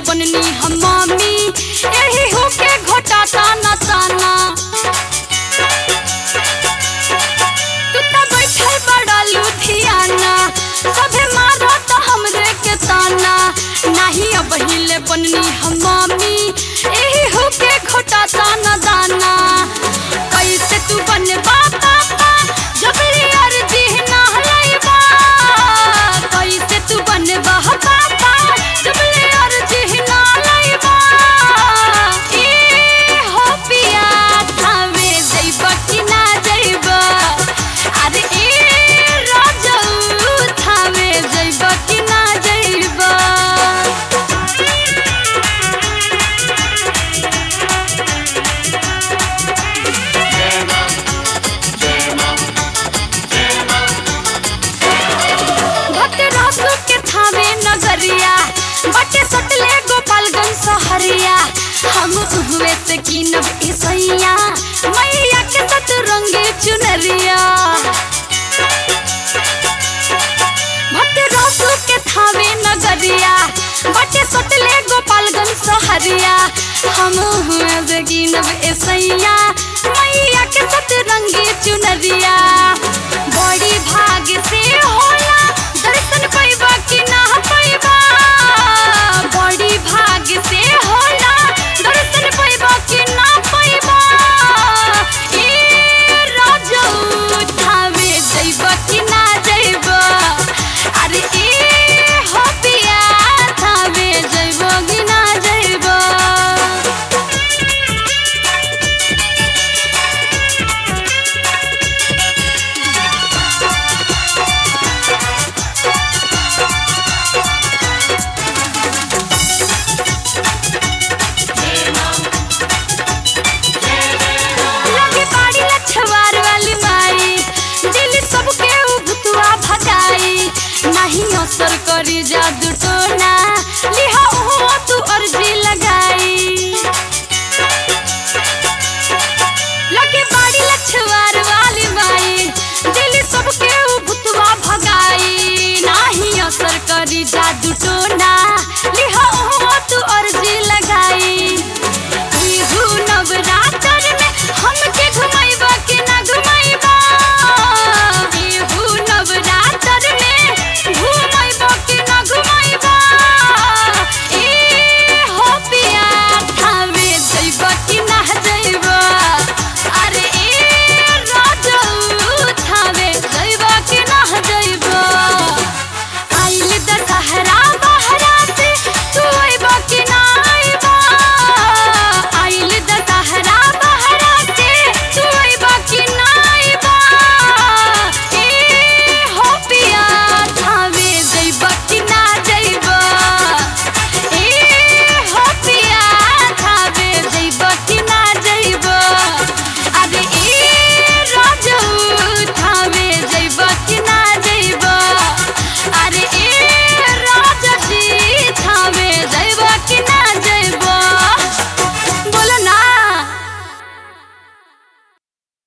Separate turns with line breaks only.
बननी हम मामी यही होके घोटाता न ताना तू त बैठल बड़ा लुधियाना सभे मारा त हमरे के ताना नाही अब हिले बननी हम मामी यही होके घोटाता न दाना कैसे तू बनबा पापा जबरी अर्जी ना हलैबा कैसे तू बनबा पापा जबरी अर्जी ना हलैबा ए हो पिया थावे जइबा कि ना जइबा अरे ए राजऊ थावे जइबा कि ना जइबा भक्त रासु के थावे नगरिया बटे सटले गोपालगंज सहरिया हम उहवे से कीनब ईसैया मैया के सतरंगी चुनरिया भक्त रासु के थावे नगरिया बटे सटले गोपालगंज सहरिया हम उहवे से कीनब ईसैया मैया के सतरंगी चुनरिया बड़ी भाग से होला दर्शन पैबा कि ना पैबा बड़ी भाग से होला दर्शन पैबा कि ना पैबा ए राजऊ थावे जइबा कि ना जइबा अरे ए हो पिया थावे जइबा कि ना जइबा लगे बाड़ी लछवार वाली माई दिल सबके उभतुआ भगाई नहीं असर करी जादू टोना लिहा हो तू अर्जी लगाई लगे बाड़ी लछवार वाली माई दिल सबके उभतुआ भगाई नहीं असर करी जादू टोना